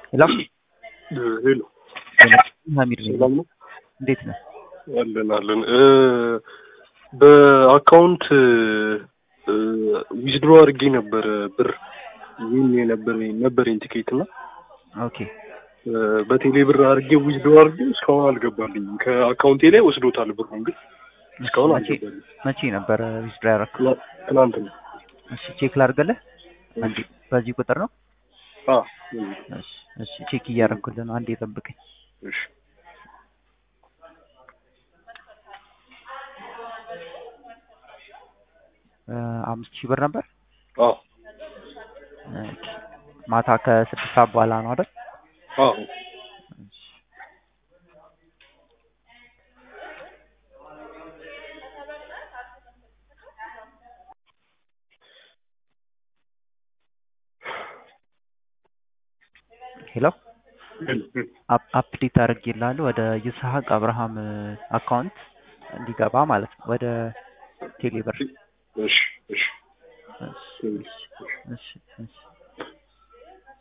ሄሎ ሄሎ ሀሚድ ነኝ። ሰላም ነው? እንዴት ነህ? አለን አለን። እ በአካውንት ዊዝድሮ አድርጌ ነበረ ብር ይህን የነበረኝ ነበረኝ ቲኬት እና ኦኬ እ በቴሌ ብር አድርጌ ዊዝድሮ አድርጌ እስካሁን አልገባልኝም። ከአካውንቴ ላይ ወስዶታል ብሩን ግን እስካሁን መቼ አልገባልኝም። መቼ ነበረ ዊዝድሮ ያደረግከው? ትላ- ትናንት ነው። እሺ ቼክ ላድርግልህ። አንዴ በዚህ ቁጥር ነው? አ እሺ እሺ ቼክ እያደረኩልህ ነው። አንዴ ጠብቀኝ። እሺ እ አምስት ሺህ ብር ነበር። አ ኦኬ። ማታ ከስድስት ሰዓት በኋላ ነው አይደል? አ እሺ። ሄሎ አፕ- አፕዴት አድርጌልሃለሁ ወደ ይስሐቅ አብርሃም አካውንት እንዲገባ ማለት ነው ወደ ቴሌብር እሺ እሺ